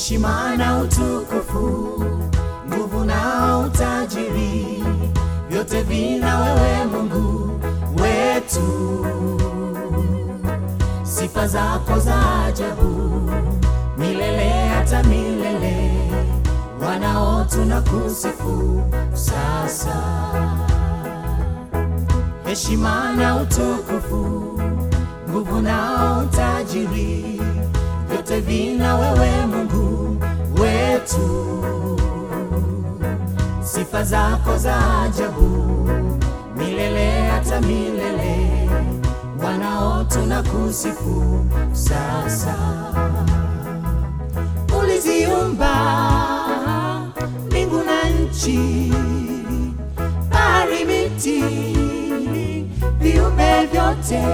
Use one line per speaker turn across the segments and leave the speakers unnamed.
heshima na utukufu, nguvu na utajiri, vyote vina wewe Mungu wetu. Sifa zako za ajabu milele hata milele, wanao tunakusifu sasa. Heshima na utukufu, nguvu na utajiri, vyote vina wewe Mungu wetu. Sifa zako za ajabu milele hata milele, wanao tunakusifu sasa. Uliziumba mbingu na nchi, bahari, miti, viumbe vyote.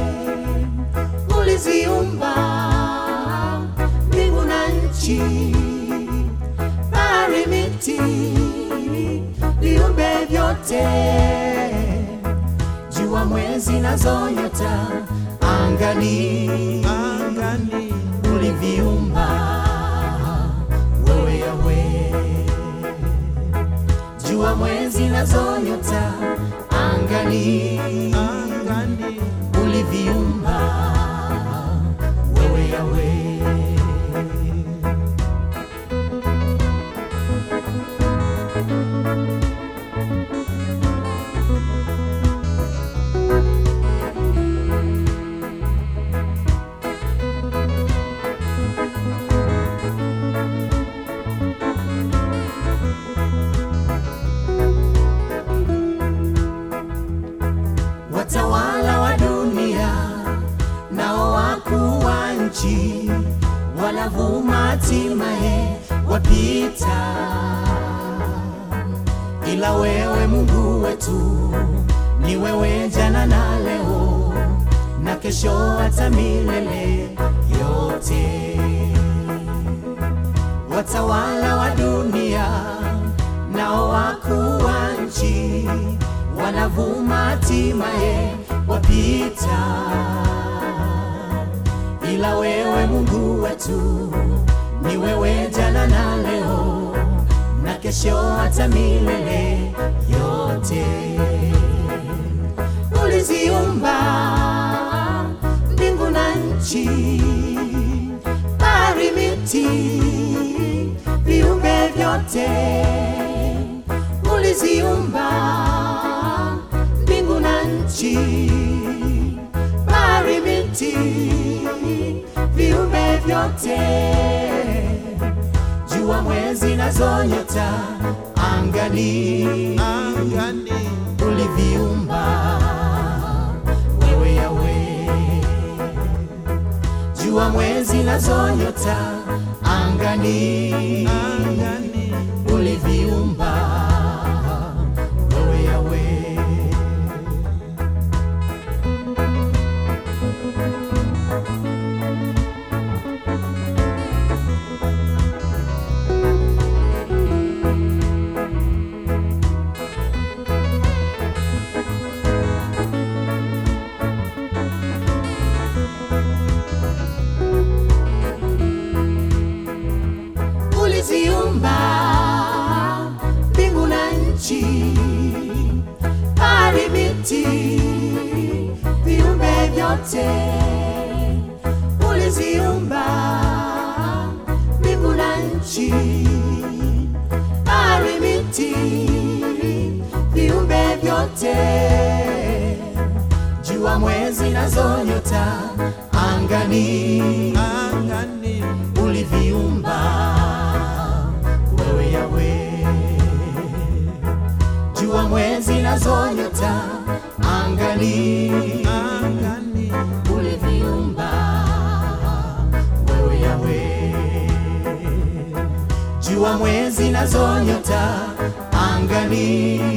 Uliziumba mbingu na nchi, bahari, miti, viumbe vyote, jua, mwezi nazo nyota angani,
angani
uliviumba wewe Yawe, jua, mwezi nazo nyota angani,
angani
uliviumba wewe Yawe. watawala wa dunia nao wakuu wa nchi wanavuma, hatimaye wapita, ila wewe Mungu wetu ni wewe, jana na leo na kesho, hata milele yote. Watawala wa dunia nao wakuu wa nchi wanavuma, hatimaye wapita, ila wewe Mungu wetu ni wewe, jana na leo na kesho, hata milele yote. Uliziumba mbingu na nchi, bahari, miti, viumbe vyote. Uliziumba mbingu na nchi, bahari, miti, viumbe vyote, jua, mwezi nazo nyota angani,
angani
uliviumba wewe Yawe, jua, mwezi nazo nyota angani,
angani
uliviumba wewe Yawe. Uliziumba mbingu na nchi, bahari, miti, viumbe vyote. Uliziumba mbingu na nchi, bahari, miti, viumbe vyote, jua, mwezi nazo nyota angani,
angani
uliviumba wewe Yawe, jua, mwezi nazo nyota angani,
angani
uliviumba wewe Yawe, jua, mwezi nazo nyota angani,